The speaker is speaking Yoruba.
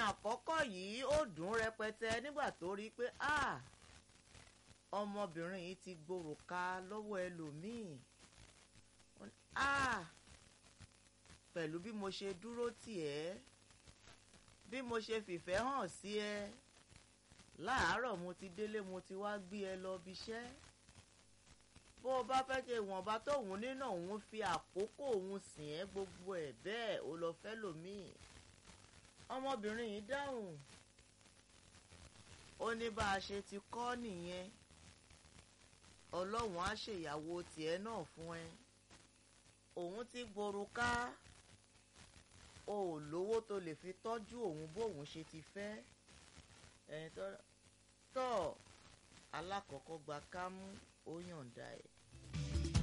àkọ́kọ́ yìí ó dùn rẹpẹtẹ nígbà tó rí pé ah ọmọbìnrin yìí ti gbòròka lọ́wọ́ ẹlòmíì ah pẹ̀lú bí mo ṣe dúró tì ẹ́ bí mo ṣe fìfẹ́ hàn sí ẹ láàárọ̀ mo ti délé mo ti wá gbé ẹ lọ bíṣẹ́ bó o bá fẹ́ ṣe ìwọ̀nba tóun nínà òun fi àkókò òun sìn ẹ́ gbogbo ẹ̀ bẹ́ẹ̀ ó lọ fẹ́ lòmíì ọmọbìnrin yìí dáhùn ó ní bá a ṣe ti kọ́ nìyẹn ọlọ́run á ṣèyàwó tiẹ̀ náà fún ẹ òun ti gbòrúká o ò lówó tó lè fi tọ́jú òun bóun ṣe ti fẹ́ ẹ̀yìn tọ́ alákọ̀ọ́kọ́ gba kámú ó yọ̀ǹda ẹ̀